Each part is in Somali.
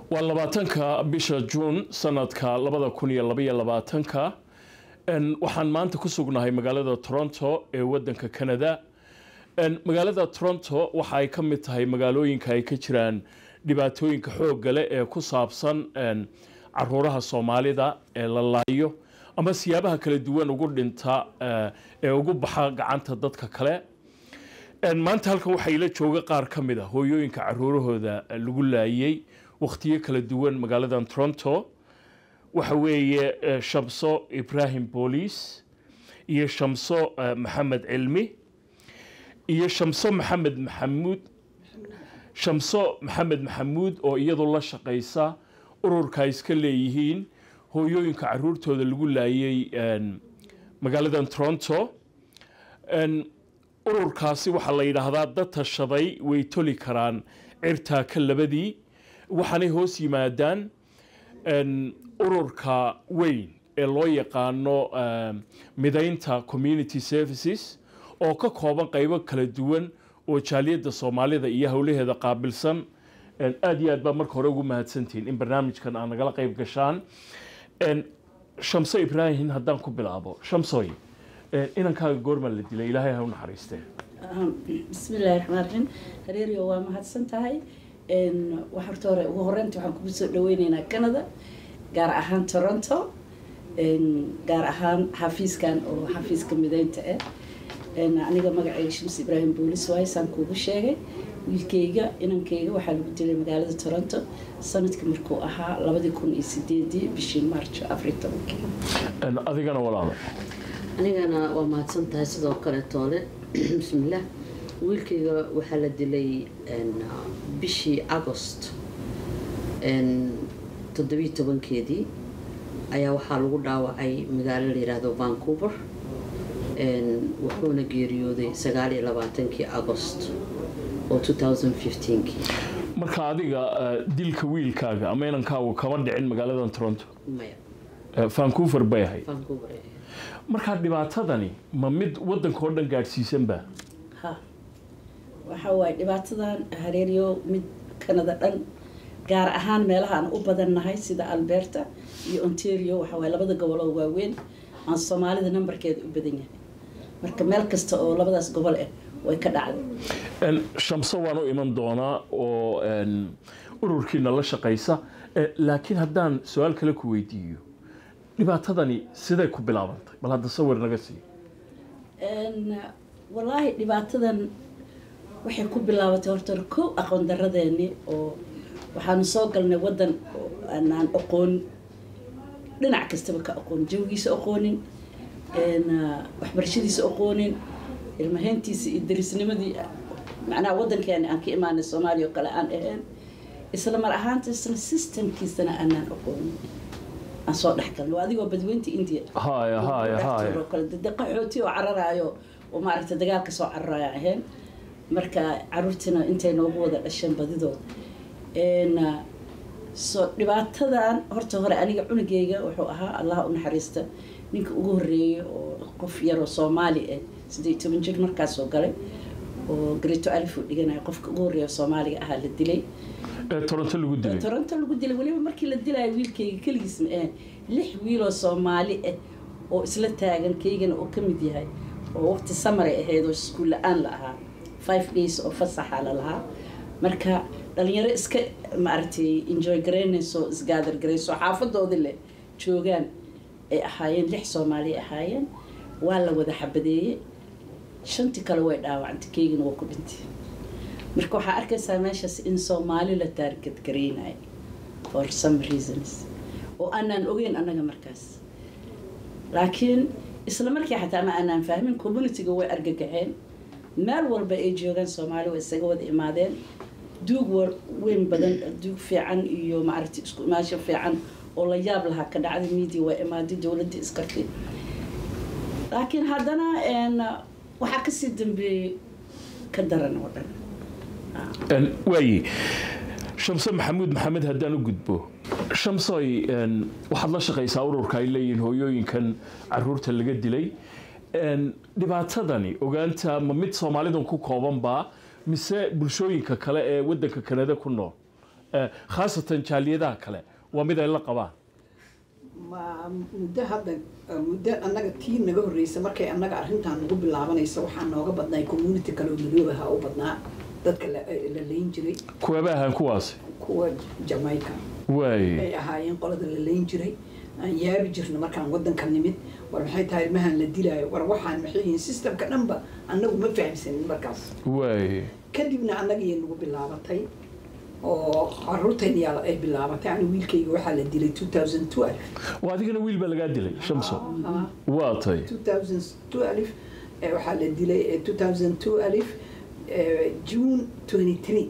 waa labaatanka bisha juun sanadka labada kun iyo labaiyo labaatanka waxaan maanta ku sugnahay magaalada toronto ee wadanka canada magaalada toronto waxa ay ka mid tahay magaalooyinka ay ka jiraan dhibaatooyinka xoogga leh ee ku saabsan caruuraha soomaalida ee la laayo ama siyaabaha kala duwan ugu dhinta ee ugu baxa gacanta dadka kale maanta halkan waxaa ila jooga qaar ka mid a hooyooyinka caruurahooda lagu laayay wakhtiyo kala duwan magaaladan toronto waxa weeye shamso ibrahim booliis iyo shamso maxamed cilmi iyo shamso maxamed maxamuud shamso maxamed maxamuud oo iyadu la shaqaysa ururka ay iska leeyihiin hooyooyinka caruurtooda lagu laayay magaaladan toronto ururkaasi waxaa la yidhaahdaa dad tashaday way toli karaan cirtaa ka labadii waxaanay hoos yimaadaan ururka weyn ee loo yaqaano midaynta community services oo ka kooban qaybo kala duwan oo jaaliyadda soomaalida iyo howlaheeda qaabilsan aada iyo aad baa marka hore ugu mahadsantihiin in barnaamijkan aa nagala qayb gashaan shamso ibraahim haddaan ku bilaabo shamsoy inankaaga goorma la dilay ilaahay ha u naxariistee bismillahi raxmaan raxiim hareeriyo waa mahadsan tahay wax horta hore ugu horeynta waxaan kugu soo dhaweyneynaa canada gaar ahaan toronto gaar ahaan xafiiskan oo xafiiska mideynta ah aniga magacayga shams ibraahim boolis waaye saan kuugu sheegay wiilkayga inankayga waxaa lagu dilay magaalada toronto sanadkii markuu ahaa labadii kun iyo sideedii bishii march afar iyo tobankii adigana walaalo anigana waa mahadsan tahay sidoo kale toole bismillaah wiilkayga waxaa la dilay bishii agost toddobiyi tobankeedii ayaa waxaa lagu dhaawacay magaalo la yidhaahdo vancouver wuxuuna geeriyooday sagaal iyo labaatankii agost oo kii marka adiga dilka wiilkaaga ama inankaagu kama dhicin magaaladan toronto maya vancouver bay ahayd vancouver markaa dhibaatadani ma mid wadanka oo dhan gaadhsiisanba ha waxa waaye dhibaatadan hareeriyo mid canada dhan gaar ahaan meelaha aan u badannahay sida alberta iyo ontario waxa waaye labada goboloo waaweyn aan soomaalida nambarkeeda u badan yahay marka meel kasta oo labadaas gobol ah way ka dhacday shamso waan u iman doonaa oo ururkiina la shaqaysa laakiin haddaan su-aal kale ku weydiiyo dhibaatadani siday ku bilaabantay bal hadda sawir naga sii wallaahi dhibaatadan waxay ku bilaabatay horta hore kow aqoon daradeeni oo waxaanu soo galnay waddan aanaan aqoon dhinac kastaba ka aqoon jawigiisa aqoonin waxbarashadiisa aqoonin ilmahayntiisa iyo darisnimadii macnaha waddankeena aan ka imaanay soomaaliya oo kale aan ahayn isla mar ahaantaisna systemkiisana aanaan aqoonin aan soo dhex galnay waa adigoo badweynta india haya haya haya oo kale dade qaxooti oo cararaayo oo maaragtay dagaalka soo cararaayo ahayn marka caruurtiina intay noogu wada dhasheen badidooda so dhibaatadan horta hore aniga cunugeyga wuxuu ahaa allah u naxariista ninka ugu horeeyay oo qof yaroo soomaali ah sideed toban jir markaasoo galay oo gareeto alif uu dhiganayo qofka ugu horreeya soomaaliga ahaa la dilay toronto lagu dilay toronto lagu dilay weliba markii la dilayo wiilkayga keligiis ma ahayn lix wiiloo soomaali ah oo isla taagan kaygana oo ka mid yahay oo waqti samaray ahayd oo iskuul la-aan la ahaa five days oo fasaxa la lahaa marka dhalinyaro iska maaragtay enjoy garaynayso isgaadar garayso xaafadoodii leh joogaan ay ahaayeen lix soomaali ahaayeen waa la wada xabadeeyey shantii kale way dhaawacantay keygina waa ku dhintay marka waxaa arkaysaa meeshaas in soomaali la taargad garaynayo for some reasons oo aanaan ogeyn annaga markaas laakiin isla markii xataa ma aanaan fahmin communityga way argagaxeen meel walba ay joogaan soomaali way isaga wada imaadeen duug weyn badan duug fiican iyo maaragtay isku imaasho fiican oo la yaab lahaa ka dhacday media waa imaaday dowladda iskartay laakiin haddana waxaa kasii dambeeyey ka daran oo dhan waaye shamso maxamuud maxamed haddaan u gudbo shamsoy waxaad la shaqaysaa ururka ay leeyihiin hooyooyinkan caruurta laga dilay dhibaatadani ogaanta ma mid soomaalidan ku koobanbaa mise bulshooyinka kale ee wadanka kanada ku nool eh, khaasatan jaaliyadaha kale waa mid ay la qabaan ma muddo hadda muddo annaga tii naga horreysa markay annaga arrintan nagu bilaabanaysa waxaa nooga badnay community kale oo madoobaha u badnaa dadka la la layn jiray kuwaba ahaan kuwaasi kuwa jamaica waay ay ahaayeen qolada la layn jiray aan yaabi jirna markaan wadanka nimid war maxay tahay ilmahan la dilaayo war waxaan maxay yihiin systemka dhanba annagu ma fahamsanin markaas waay kadibna annagii nagu bilaabatay oo caruurtayna yaa ay bilaabatay ani wiilkayga waxaa la dilay 2012 waa adigana wiil baa lagaa dilay shamso Ah, waa tay 2012 eh, waxaa la dilay eh, 2012 eh, June 23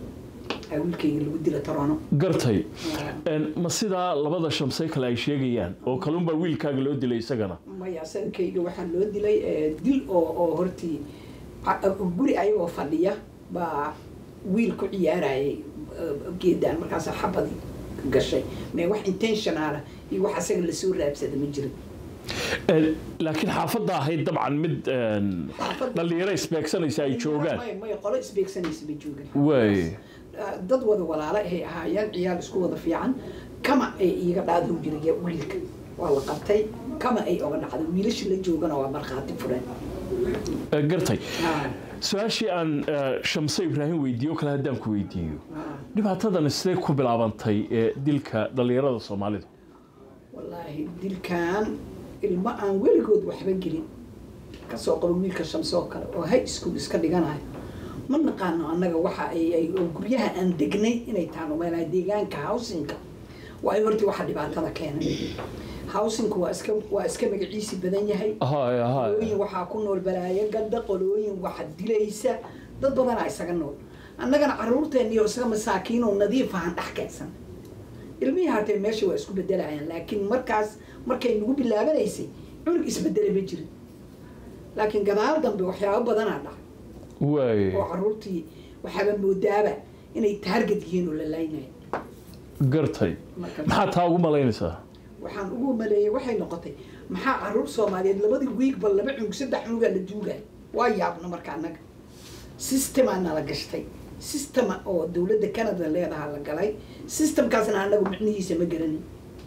aa wiilkayga lagu dila Toronto gartay En, ma sidaa labada shamsay kale ay sheegayaan oo kalunbaa wiilkaaga loo dilay isagana maya sankayga waxaa loo dilay eh, dil oo oo hortii a- guri ayagoo fadhiya baa wiil ku ciyaarayay eh, geedaan markaas xabadii gashay mee wax intentionala iyo wax asaga lasoo raabsada ma jirin En, laakiin xaafadda ahayd dabcan mid en, Xaafadda- dhallinyaro isbeegsanaysa ay joogaan Maya- maya qolo isbeegsanaysa ma joogan waay Ah, dad wada walaalo ay ahaayeen ciyaal isku wada fiican kama ay iiga dhaadhow jiray wiilka waa la qabtay kama ay oga dhacday wiilasha la joogana waa markhaati furan Eh, gartay Ah, su-aashii aan eh, shamse ibraahim weydiiyo o kale haddaan ku weydiiyo ah. dhibaatadan sidee ku bilaabantay ee dilka dhallinyarada soomaalida wallaahi dilkan ilmo aan weligood waxba gelin kasoo qabo wiilka shamsoo kale oo high school iska dhiganayo ma naqaano annaga waxa ay ay- oo guryaha aan degnay inay taano meelaha deegaanka housingka waa hortii waxa dhibaatada keenay housingku waa iska waa iska magaciisi badan yahay hay hay qolooyin waxaa ku nool balaayo gadda qolooyin waxa dilaysa dad badanaa isaga nool annagana caruurteeniyo isaga masaakiin oo nadiif ahaan dhex keensan ilmihii hatee meesha waa isku bedelayaan laakiin markaas markay nagu bilaabanaysay cunug isbedele ma jirin laakiin gadaal dambe waxyaabo badanaa dhac waay oo caruurtii waxaaba moodaaba inay taarget yihiin oo la laynaya gartay marka maxaa taa ugu malaynaysaa waxaan ugu maleeyay waxay noqotay maxaa caruur soomaaliyeed labadii wiigba laba cunug saddex cunugaa la duugay waa yaabna marka annaga sistemaa nala gashtay sistema oo dowladda canada leedaha la galay sistemkaasna annagu micnihiisa ma garanin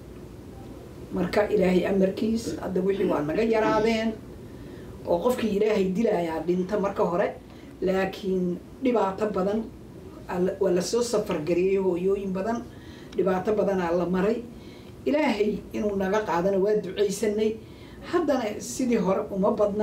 marka ilaahay amarkiis hadda wixii waa naga yaraadeen oo qofkii ilaahay dilayaa dhinta marka hore laakiin dhibaato badan alla- waa lasoo safargareeyey hooyooyin badan dhibaato badanaa la maray ilaahay inuu naga qaadana waa ducaysanay haddana sidii hore uma badna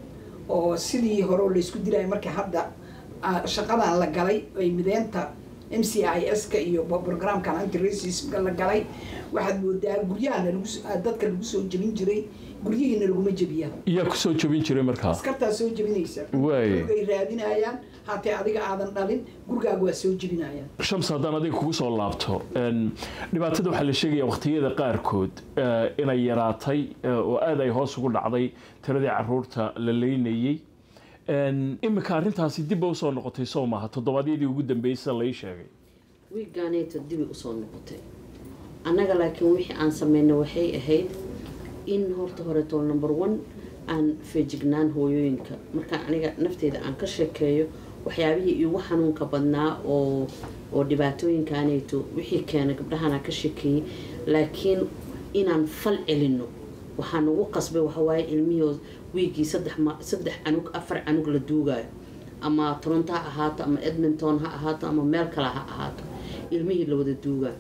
oo sidii hore oo laysku dilaya markii hadda ah, shaqadan la galay ay mideenta m c i s ka iyo programkan anti-racismka la galay waxaad moodaa guryahana lagu s- ah, dadka lagu soo jebin jiray guryihiina laguma jebiya iyaa kusoo jabin jiray markaa askartaa soo jebinaysa Waay. gurigay raadinayaan hatee adiga aadan dhalin gurigaaga waa soo jebinayaan shams haddaan adiga kugu soo laabto en, dhibaatada waxaa la sheegaya waqtiyada qaarkood eh, inay yaraatay eh, oo aad ay hoos ugu dhacday tiradii caruurta la leynayey En, imika arrintaasi dibba usoo noqotay soo maaha toddobaadyadii ugu dambeysay lai sheegay wiigaaneeta dibi usoo noqotay annaga laakiin wixii aan sameynay waxay ahayd in horta horeeto number one aan feejignaan hooyooyinka markaan aniga nafteyda aan ka sheekeeyo waxyaabihii iigu xanuunka badnaa oo oo dhibaatooyinkaaneeto wixii keenay gabdhahanaa ka sheekeeyey laakiin inaan fal celino waxaa nagu qasbay waxawaaye ilmihii wiigii saddex ma saddex canug afar canug la duugaayo ama toronto ha ahaato ama edmonton ha ahaato ama meel kale ha ahaato ilmihii la wada duugaa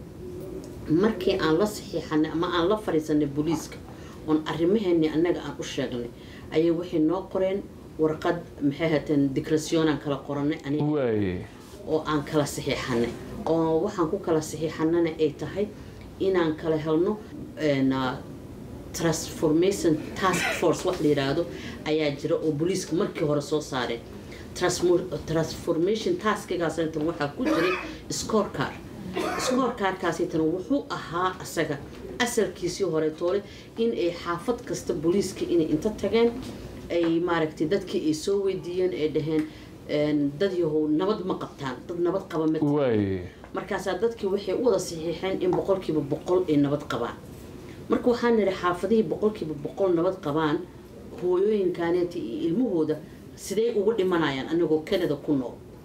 markii aan la saxiixanay ama aan la fadhiisanay booliiska oon arrimaheennii annaga aan u sheegnay ayay waxay noo qoreen warqad maxay hateen dicrationaan kala qoranay aniga waay oo aan kala saxiixanay oo waxaan ku kala saxiixanana ay tahay inaan kala helno een, ah, transformation task force wax la yidhaahdo ayaa jira oo booliiska markii hore soo saareen Transmo- transformation taskigaastan waxaa ku jiray scorecard scorecardkaasitan wuxuu ahaa asaga asalkiisii hore toole in ay xaafad kasta booliiska inay inta tageen ay maaragtay dadkii ay soo weydiiyeen ay dhaheen een, dad yahow nabad ma qabtaan dad nabad qaba ma waay markaasaa dadkii waxay u wada saxiixeen in boqolkiiba boqol ay nabad qabaan marka waxaan nidhi xaafadihii boqolkiiba boqol nabad qabaan hooyooyinkaaneeta iyo ilmahooda sidee ugu dhimanayaan anagoo canada ku nool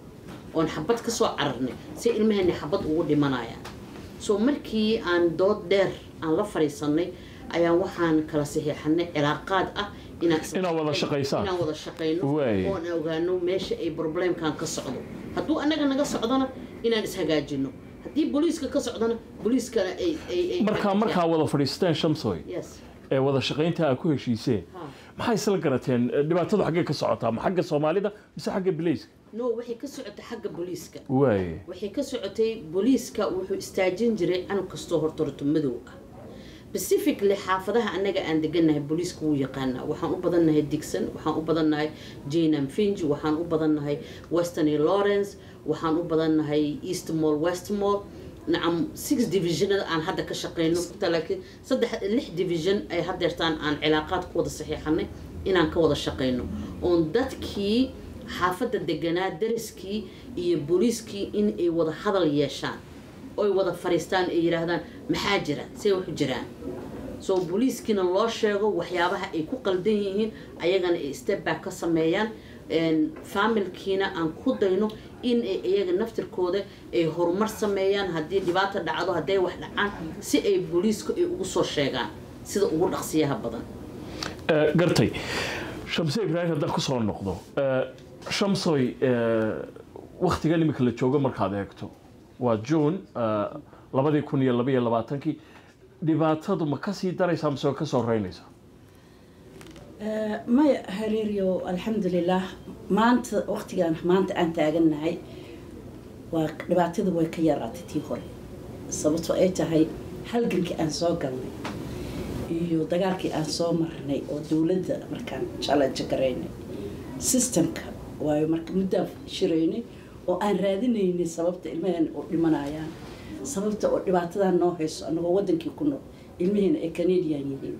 oon xabad kasoo cararnay si ilmaheenni xabad ugu dhimanayaan so markii aan dood dheer aan la fadhiisanay ayaa waxaan kala saxiixanay cilaaqaad ah inaan isla Inaad wada shaqeyno- shaqaysaan. inaan wada shaqayno Waay. oon ogaano meesha ay problemkan ka socdo hadduu anaga naga socdona inaan ishagaajino haddii booliiska ka socdona booliiskana ay ay ay markaa markaa wada fadhiisteen shamsoy yes ee wada shaqaynta aad ku heshiiseen ha maxay isla garateen Eh, dhibaatadu xaggee ka socotaa ma xagga soomaalida mise xagga bilayska no waxay ka socotay xagga booliiska waaye waxay ka socotay booliiska wuxuu istaajin jiray canug kastoo hortorto madow ah specifically xaafadaha annaga aan deganahay booliiska wuu yaqaanaa waxaan u badannahay digson waxaan u badannahay janam finge waxaan u badannahay westony lawrence waxaan u badannahay eastmall westmall nacam six divisionada aan hadda ka shaqeyno laakiin saddex lix division ay hadeertaan aan cilaaqaad ku wada saxiixanay inaan ka wada shaqeyno oon dadkii xaafadda deganaa dariskii iyo booliiskii in ay wada hadal yeeshaan oy wada fariistaan ay yidhaahdaan maxaa jira see waxu jiraan so booliiskiina loo sheego waxyaabaha ay ku qaldan yihiin ayagana ay step back ka sameeyaan familkiina aan ku dayno in ay iyaga naftirkooda ay horumar sameeyaan haddii dhibaata dhacdo hadday wax dhacaan si ay booliisku ay ugu soo sheegaan sida ugu dhaqsiyaha badan Eh, gartay shamse ibraahim haddaan kusoo noqdo Eh, shamsoy waktigan imika la joogo markaad eegto waa june eh, labadii kun iyo labaiyo labaatankii dhibaatadu ma kasii daraysaa mise waa kasoo reynaysaa Eh, maya hareeriyo alxamdulilah maanta waqtigaan maanta aan taagannahay waa dhibaatadu way ka yaraatay tii hore sababtoo ay tahay halgankii aan soo galnay iyo dagaalkii aan soo marnay oo dowladda markaan challenge garaynay systemka waayo marka muddaan shiraynay oo aan raadinaynay sababta ilmaheena u dhimanayaan sababta oo dhibaatadan noo hayso anagoo wadankii ku nool ilmaheena ay canadian yihiin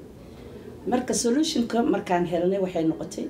marka solutionka markaan helnay waxay noqotay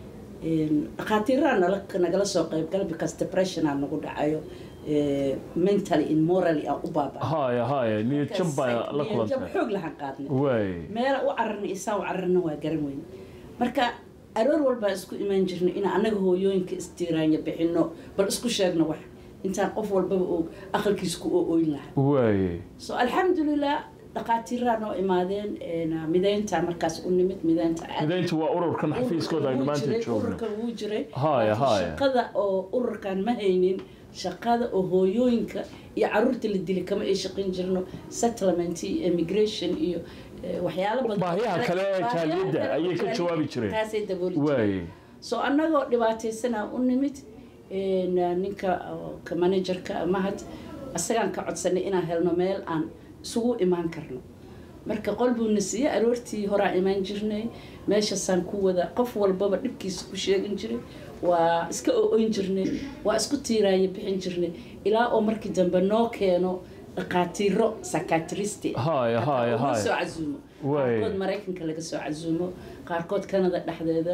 dhakhaatiiraa nala nagala soo qaybgala because depression aan nagu dhacayo eh, mentally and morally aan u baaba haya haya niyad jab baa la kulantay xoog lahaan qaadnay waay meela u cararnay isaan u cararna waa garan weyn marka aroor walbaa isku imaan jirnay inaan annaga hooyooyinka istiiraanya bixino bal isku sheegno wax intaan qof walbaba uu aqalkiisa ku ooyn lahaa waay so alxamdulilah dhakhaatiiraa noo imaadeen een, mideynta markaas u nimid mideynta aad- midayntu waa ururkan xafiiskooda aynu Wuu maanta jiray, joogno ururkan wuu jiray Haya, laakiin haya. shaqada oo ururkan ma haynin shaqada oo hooyooyinka iyo caruurta la dili kama ay shaqayn jirno settlement iyo immigration iyo eh, waxyaalo badan Baahiyaha kale ee Baahiyaha jaaliyadda kale oo ayay ka jaaliyadda jawaabi jireen. taasay dabooli jireen waay so annagoo dhibaataysanaa u nimid een, ninka oo ka managerka mahad isagaan ka codsanay inaan helno meel aan isugu imaan karno marka qol buuna siiyey aroortii horaa imaan jirnay meeshaasaan ku wada qof walbaba dhibkiisa ku sheegin jiray waa iska ooyn jirnay waa isku tiiraanya bixin jirnay ilaa oo markii dambe noo keeno dhaqaatiiro sakatristi Haya, haya, haya. soo casuumo Waay. qaarkood maraykanka laga soo casuumo qaarkood canada dhexdeeda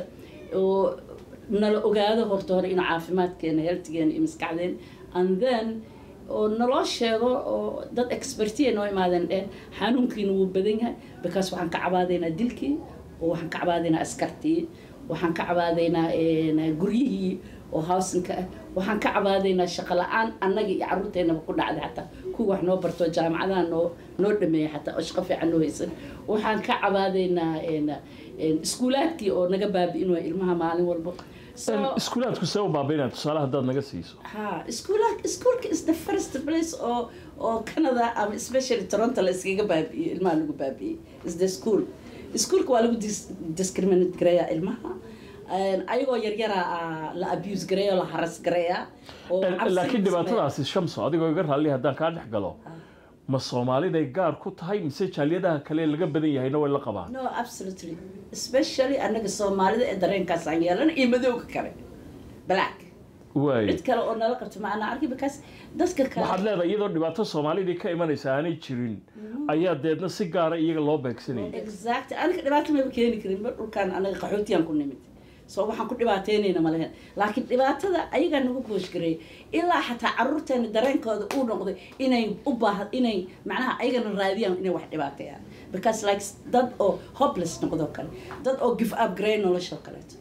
oo nala ogaado horta hore inuu caafimaadkeena healtigeena iyo maskaxdeen and then oo naloo sheego oo dad expertiya noo imaadeen dheen xanuunkiina wuu badan yahay because waxaan ka cabaadaynaa dilkii oo waxaan ka cabaadaynaa askartii waxaan ka cabaadaynaa een, guryihii oo housinka ah waxaan ka cabaadaynaa shaqo la-aan annaga iyo caruurteenaba ku dhacday xataa kuwa wax noo barto jaamacadaha noo noo dhameeya xataa oo shaqo fiican noo haysan waxaan ka cabaadaynaa een, een, iskuulaadkii oo naga baabi'in waaya ilmaha maalin walba So- iskuulaadku see u baabaynaa tusaale haddaad naga siiso ha iskuula iskuulka is the first place oo oo canada ama especially toronto la iskaga baabi'iyey ilmaha lagu baabi'iyey is the school iskuulka waa lagu dis- discriminate gareeyaa ilmaha Een, ayagoo yaryaraa ah, la abuse gareeya oo la haras gareeyaa oo cabsi laakiin la dhibaatadaasi shamso adigoo iga raalli haddaan kaa dhex galo ma soomaaliday gaar ku tahay mise jaaliyadaha kale laga badan yahayna way la qabaan no absolutely especially annaga soomaalida ee dareenkaas aan yeelan iyo madowga kale black waay cid kale oo nala qabto ma ana arki because dadka kale waxaad leedahay iyadoo dhibaato soomaalidii ka imanaysa aanay jirin ayaa deedna si gaara iyaga loo beegsanayay exactly aniga dhibaato maba keeni karin mar dhulkaan anaga qaxootiyaan ku nimid so waxaan ku dhibaateynayna ma lahayn laakiin dhibaatada ayagaa nagu gooshgareeyay ilaa xataa caruurteena dareenkooda uu noqday inay u baaha inay macnaha ayagana raadiyaan inay wax dhibaateeyaan because like dad oo hopeless noqdo kale dad oo give up gareey nolosha kaleeto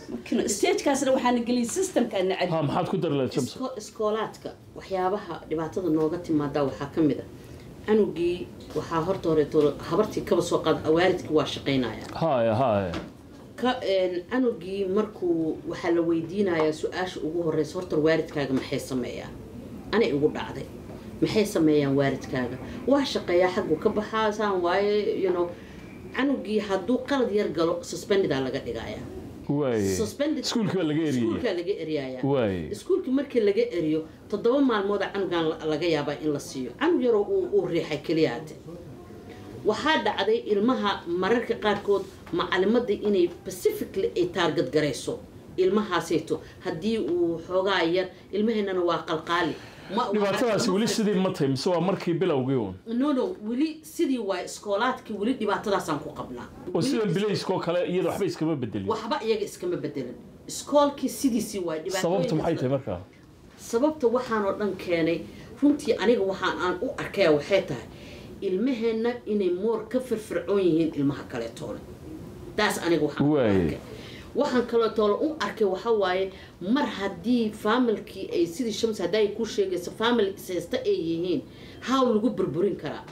markina stagekaasna waxaana geliyay systemkaana cadi ha maxaad ku dari lahayd shamso Isko- iskoolaadka waxyaabaha dhibaatada nooga timaada waxaa ka mid a canugii waxaa horta horeeto habartii kaba soo qaada waalidkii waa shaqaynaya haya haya ka een, canugii markuu waxaa la weydiinayaa su-aasha ugu horeysa horta waalidkaaga maxay sameeyaan anay igu dhacday maxay sameeyaan waalidkaaga waa shaqeeyaa xaggu ka baxaa saan waaye you know canugii hadduu qalad yar galo suspendidaa laga dhigayaa waaye Suspended- iskuulkii baa laga eriyey iskuulkaa laga eryayaa waaye iskuulkii markii laga eriyo toddoba maalmooda canugan la- laga yaabaa in la siiyo canug yaroo uu uu riixay keliyaate waxaa dhacday ilmaha mararka qaarkood macalimadda inay pacifically ay taargad garayso ilmahaasayto haddii uu xoogaa yar ilmaheennana waa qalqaali Ma- dhibaatadaasi weli sidii ma tahay mise waa markii bilowgii uun no no weli sidii waa iskoolaadkii weli dhibaatadaasaan ku qabnaa oo sidan bilayskoo kale iyada waxba iskama bedelin waxba iyaga iskama bedelin iskoolkii sidiisii waa sababtu maxay tahay markaa sababta waxaan oo dhan keenay runtii aniga waxaan aan u arkaya waxay tahay ilmaheenna inay moor ka firfircoon yihiin ilmaha kaleetoole taas aniga waxaan u Waaye. arkay waxaan kaleetoole u arkay waxa waaye mar haddii faamilkii ay sidii shams hadda ay ku sheegayso faamil ishaysta ay yihiin how lagu burburin karaa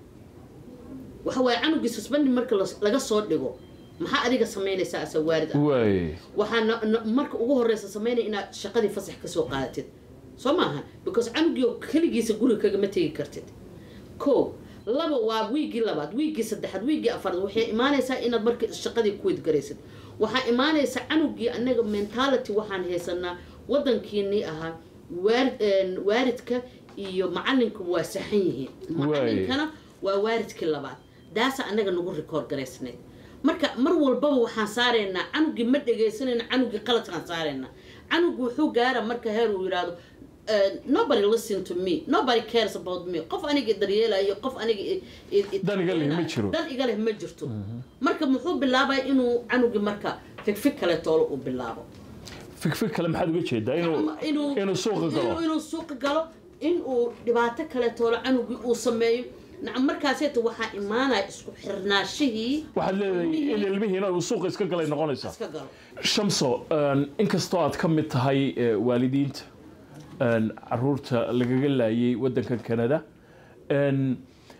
waxa waaye canugii susbandi marka las- laga soo dhigo maxaa adiga samaynaysaa asa waarid ah waaye waxaa na- na- marka ugu horeysa sameynaya inaad shaqadii fasax kasoo qaadatid soo maaha because canugii oo keligiisa guriga kagama tegi kartid ko laba waa wiigii labaad wiigii saddexaad wiigii afaraad waxay imaanaysaa inaad marka shaqadii kuwid garaysid waxaa imaanaysa canugii anaga mentality waxaan haysanaa wadankiinii ahaa waar- een, waaridka iyo macalinka waa saxan yihiin macalinkana waa waaridkii labaad daasa anaga nagu record garaysnayd marka mar walbaba waxaan saaraynaa canugii ma dhegaysanayna canugii qaladkaan saaraynaa canugu wuxuu gaara marka heer uu yidhaahdo "Uh, nobody listen to me nobody cares about me qof aniga daryeelayo qof aniga i- i- i- Dan iga leh ma jiro. dan iga leh ma jirto marka muxuu bilaabay inuu canugii marka fikfig kale toolo uu bilaabo fikfig kale maxaad uga jeedaa inuu inuu inuu suuqa inuu- galo inuu suuqa galo inuu dhibaato kale toolo canugii uu sameeyo nacam markaaseeta waxaa imaanaya isku xirnaashihii waxaad leedahay in ilmihiina uu suuqa iska galay noqonaysaa iska galo shamso een, inkastoo aad ka mid tahay eh, waalidiinta een, caruurta lagaga laayay wadankan canada een,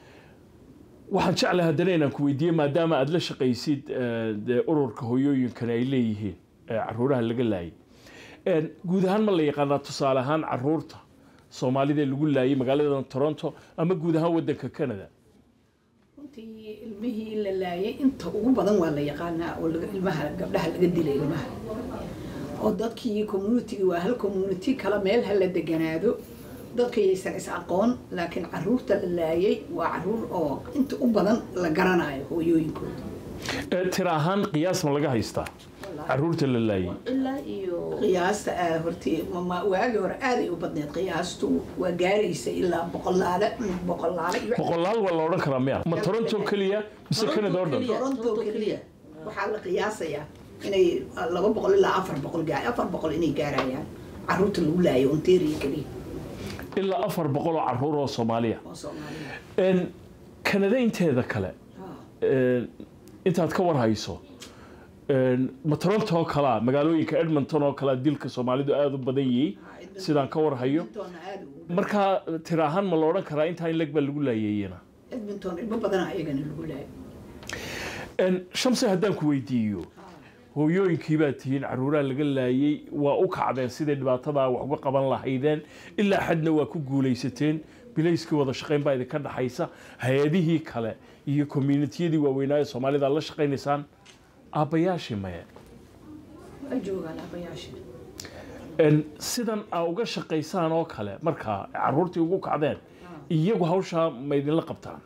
waxaan jeclahay haddana inaan ku weydiiye maadaama aad la shaqaysid eh, dee ururka hooyooyinkan ay leeyihiin ee caruuraha laga laayay Een, guud ahaan ma la yaqaanaa tusaale ahaan caruurta soomaalida ee lagu laayay magaalada toronto ama guud ahaan wadanka canada runtii ilmihii la laayay inta ugu badan waa la yaqaanaa oo laga- ilmaha gabdhaha laga dilay ilmaha oo dadkii communitigi waa hal community kala meel ha la deganaado dadka yaysan is aqoon laakiin caruurta la laayay waa caruur oo inta u badan la garanayo hooyooyinkooda Eh, tira ahaan qiyaas ma laga haystaa caruurta la laayay ilaa iyo qiyaasta aa horti ma- waagii hore aaday u badneed qiyaastu waa gaaraysa ilaa boqolaale boqolaale iyo boqolaal waa la odhan karaa miya ma toronto keliya mise canada oo dhan keliya. toronto Toronto keliya waxaa la qiyaasayaa inay laba boqol ilaa afar boqol gaar afar boqol inay gaarayaan caruurta lagu laayo ontario keliya ilaa afar boqol oo caruur oo soomaaliya oo soomaaliya Een, kanada inteeda kale een, intaad ka warhayso een, ma toronto oo kalea magaalooyinka edmonton oo kalea dilka soomaalidu aada u badan yihiin sidaan ka warhayo edmonton aad ugu markaa tira ahaan ma la odhan karaa intaa in leg baa lagu laayayena edmonton ilmo badan ayagana lagu laayo Een, shamse haddaan ku weydiiyo hooyooyinkii baa tihiin caruuraha laga laayay waa u kacdeen siday dhibaatadaa wax uga qaban lahaydeen ilaa xadna waa ku guulaysateen bilayskii wada shaqayn baa idinka dhaxaysa hay-adihii kale iyo communitiyadii waaweynaa ee soomaalida la shaqaynaysaan aabbayaashii maye way joogaan abayaasha Een, sidan aa uga shaqaysaan oo kale markaa caruurtii ugu kacdeen iyagu hawshaa ma idinla qabtaan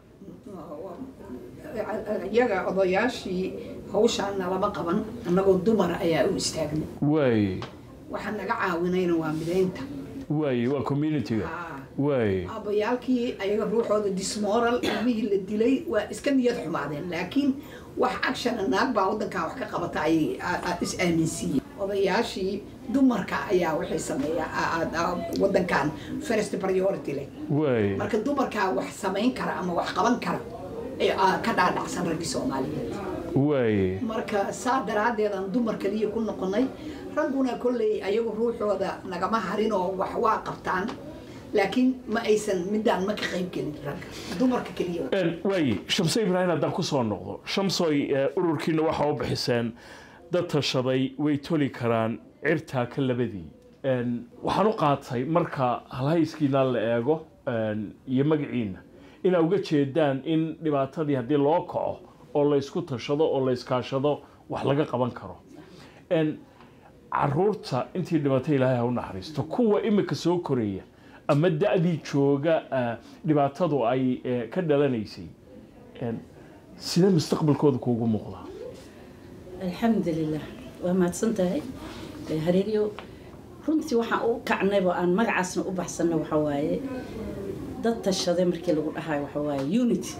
iyaga odayaashii hawshaana lama qaban annagoo dumar ayaa u istaagnay waay waxaa naga caawinayna waa midaynta waay waa communitiga waay aabayaalkii ayaga ruuxooda dismoral ilmihii la dilay waa iska niyad xumaadeen laakiin wax actiona naag baa wadankan wax ka qabata ayay a- a- is aaminsiiyeen odayaashii dumarka ayaa waxay sameeyaa wadankan first priority leh waay marka dumarkaa wax samayn kara ama wax qaban kara ee aa ka dhaadhacsan raggii soomaaliyeed waaye marka saa daraaddeed aan dumar kaliya ku noqonay ragguna kolley ayagu ruuxooda nagama harin oo wax waa qabtaan laakiin ma aysan midaan ma ka qayb gelin ragga dumarka keliya Een, waaye shamse ibraahim haddaan ku soo noqdo shamsoy ee, ururkiina waxaa u bixiseen dad tashaday way toli karaan cirtaa ka labadii Een, waxaan u qaatay marka halhayskiina la eego een, iyo magaciina inaa uga jeedaan in dhibaatadii haddii loo kaco oo laysku tashado oo layskaashado wax laga qaban karo Een, caruurta intii dhimatay ilaahay ha u naxariisto kuwa imika soo koraya ama da-dii jooga ah, dhibaatadu ay eh, ka dhalanaysay Een, sidee mustaqbalkooda kuugu muuqdaa alxamdulilah waa mahadsan tahay Eh, hareeriyo runtii waxaan u kacnaybo aan magacaasna u baxsanna waxa waaye dad tashaday markii lagu dhahayo waxa waaye unity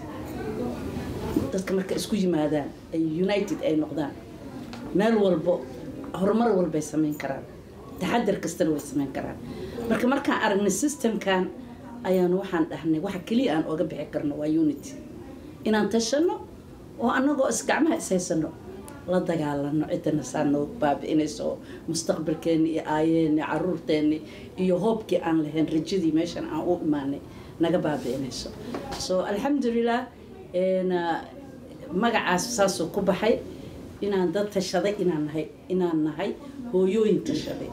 dadka marka isku yimaadaan ay united ay noqdaan meel walbo horumar walbay samayn karaan taxadar kastana way samayn karaan marka markaan aragnay systemkan ayaanu waxaan dhahnay waxa keliya aan oga bixi karno waa unity inaan tashano oo annagoo is gacmaha is haysano la dagaalano cidana saa noo baabi'inayso oo mustaqbalkeeni iyo aayeeni caruurteeni iyo hoobkii aan lahayn rajadii meeshan aan u imaanay naga baabi'inayso so alxamdulilah een, ah, magacaas saasuu ku baxay inaan dad tashaday inaan nahay inaan nahay hooyooyin tashaday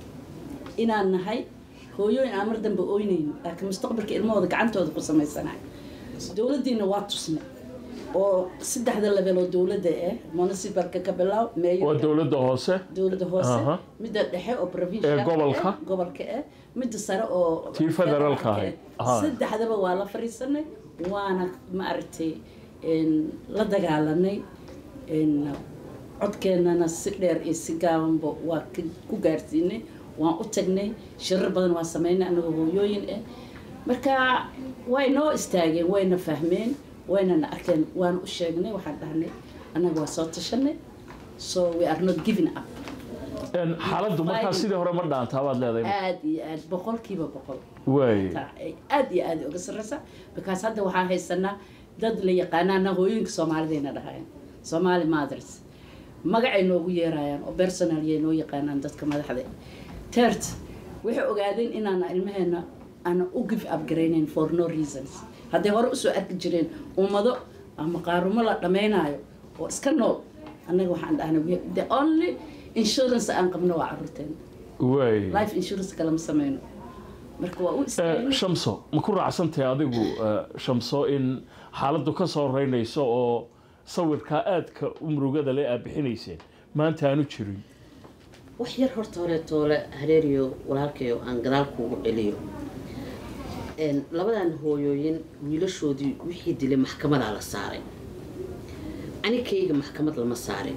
inaan nahay hooyooyin aan mar dambe oynayno laakiin mustaqbalka ilmahooda gacantooda ku samaysanayo dowladdiina waa tusnay oo saddexda level oo dowladda ah municipalka ka bilow waa mayor dowladda hoose dowladda hoose Aha. midda dhexe oo provincial Ee gobolka. ah, gobolka ah midda sare oo Tii federaalka ah. ahayd. Aha. saddexdaba waa la fariisanay waana maaragtay een, la dagaalanay een, codkeennana si dheer iyo si gaabanba waa ka- ku gaarsiinay waan u tagnay shirar badan waa sameynay anagoo hooyooyin ah marka way noo istaageen wayna fahmeen waynana arkeen waana u sheegnay waxaan dhahnay annaga waa soo tashanay so we are not giving up Een, xaaladdu markaa sidii hore ma dhaantaa baad leedahay aad iyo aad boqolkiiba boqol waaye taa ay aad iyo aad uga sarreysa because hadda waxaan haysanaa dad la yaqaanaana hooyooyinka soomaalidayna dhahayan somali mothers magacay noogu yeerayaan oo personal yay noo yaqaanaan dadka madaxda tert waxay ogaadeen inaana ilmaheena aana u give up garaynayn for no reasons hadday hore usoo arki jireen ummado ama qaarumo la dhammaynayo oo iska nool annaga waxaan dhahnay we- the only insurance aan qabno waa caruurteena waaye life insurance kalama sameyno marka waa u Eh, istaagay shamso ma ku raacsantahay adigu eh, shamso in xaaladdu ka soo reynayso oo sawirkaa aadka u murugada le aad bixinayseen maanta aanu jirin wax yar horta horeetoole hareeriyo walaalkayo aan gadaal kuugu celiyo Een, labadan hooyooyin wiilashoodii wixii dilay maxkamadaa la saaray anikayga maxkamad lama saarin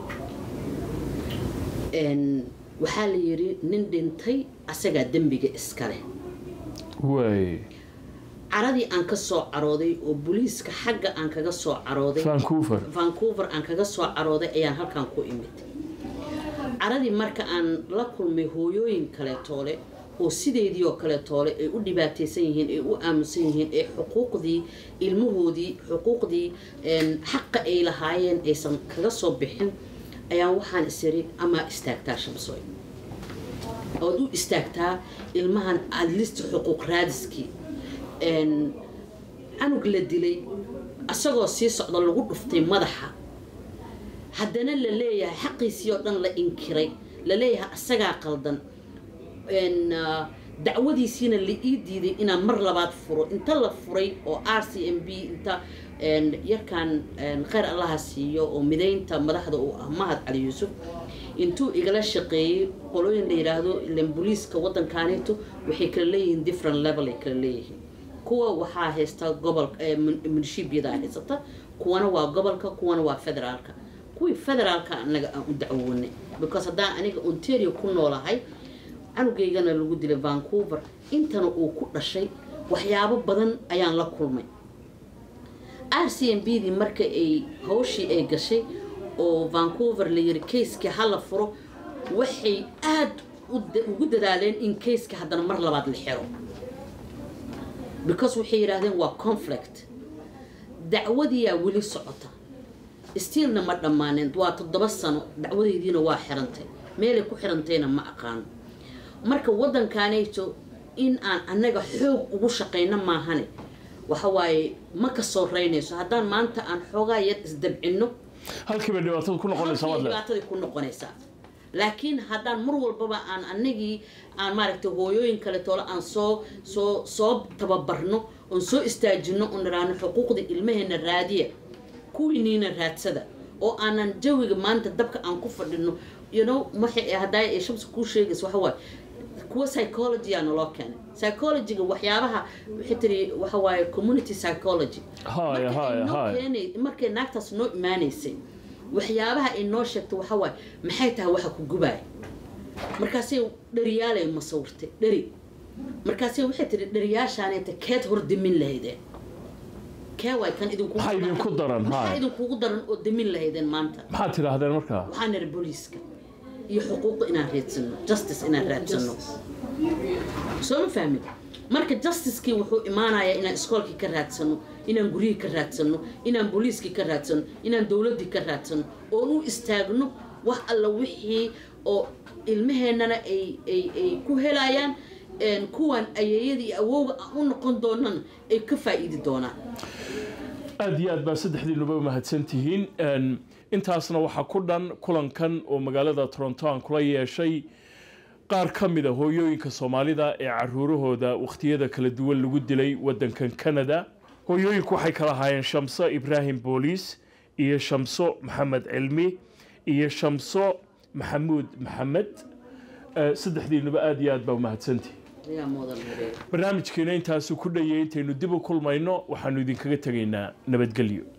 Een, waxaa la yiri nin dhintay asagaa dembiga iskale waaye caradii aan ka soo carooday oo booliiska xagga aan kaga soo carooday vancouver vancouver aan kaga soo carooday ayaan halkan ku imid caradii marka aan la kulmay hooyooyin kaleetoole oo sideedii oo kaleetoole ay u dhibaataysan yihiin ay u aaminsan yihiin ee xuquuqdii ilmahoodii xuquuqdii een, xaqa ay lahaayeen aysan kaga soo bixin ayaan waxaan isiri amaa istaagtaa shamsooy ood u istaagtaa ilmahan adlist xuquuq raadiskii een, canug la dilay asagoo sii socda lagu dhuftay madaxa haddana la leeyahay xaqiisii oo dhan la inkiray la leeyahay asagaa qaldan een, ah, dacwadiisiina la ii diiday inaan mar labaad furo inta la furay oo r c m b inta een, yarkan een, khayr allaha siiyo oo midaynta madaxda uu ah mahad cali yuusuf intuu igala shaqeeyey qolooyin la yidhaahdo ilan booliiska waddankaaneeto waxay kala leeyihiin different level ay kala leeyihiin kuwa waxaa haysta gobolka munishibiyada haysata kuwana waa gobolka kuwana waa federaalka kuwii federaalka anaga aan u dacwoonay because haddaan aniga ontario ku noolahay canugaygana lagu dilay vancouver intana uu ku dhashay waxyaabo badan ayaan la kulmay r c m b dii marka ay hawshii ay gashay oo vancouver la yiri kayskii hala furo waxay aada u da- ugu dadaaleen in kayska haddana mar labaad la xiro because waxay yidhaahdeen waa conflict dacwadiyaa weli socota stiilna ma dhammaanin waa toddoba sano dacwadaydiina waa xirantay meelay ku xirantayna ma aqaano marka waddankaanayto in aan annaga xoog ugu shaqayno maahane waxa waaye ma ka soo raynayso haddaan maanta aan xoogaa yar isdabcinno halkiiba dhibaatada ku noqonaysa halkay maadle dhibaatadii ku noqonaysaa laakiin haddaan mar walbaba aan anagii aan maaragtay hooyooyin kale toole aan soo soo soo tababarno oon soo istaajino oon niraano xuquuqda ilmaheena raadiya kuwiiniina raadsada oo aanan jawiga maanta dabka aan ku fadhino you know waxay haddaa ay shamsi kuu sheegaysa waxa waaye kuwa psychology aa naloo keenay psychologyga waxyaabaha waxay tiri waxa waaye community psychology haya Marka ay haya noo haya keenay- markay naagtaas noo imaanaysay waxyaabaha ay noo sheegtay waxa waaye maxay tahay waxa ku gubaaya markaasay dhariyaalay masawirtay dheri markaasay waxay tihi dhariyaashaanayta keed hor dimin lahaydeen kee waay kan idinkugu Maxaa idinku daran? maxaa Haya. idinkugu daran oo dimin lahaydeen maanta maxaad tidhaahdeen markaa waxaa niri booliiska iyo xuquuqda inaan raadsano justice inaan raadsano soo ma fahmin marka justicekii wuxuu imaanayaa inaan iskoolkii ka raadsano inaan guryihii ka raadsano inaan booliiskii ka raadsano inaan dowladdii ka raadsano oon u istaagno wax alla wixii oo ilmaheennana ay ay ay ku helayaan een, kuwan ayeeyadii iyo awowga aan u noqon doonana ay ka faa'iidi doonaan aad iyo aad baa saddexdiinuba mahadsan tihiin Een, intaasna waxaa ku dhan kulankan oo magaalada toronto aan kula yeeshay qaar ka mid a hooyooyinka soomaalida ee caruurahooda wakhtiyada kala duwan lagu dilay waddankan canada hooyooyinku waxay kala ahaayeen shamso ibraahim booliis iyo shamso maxamed cilmi iyo shamso maxamuud maxamed Eh, saddexdiinuba aad iyo aad baa mahadsantihin ayaa mudan hareer barnaamijkeena intaasu ku dhayay intaynu dib u kulmayno waxaanu idinkaga tegaynaa nabadgelyo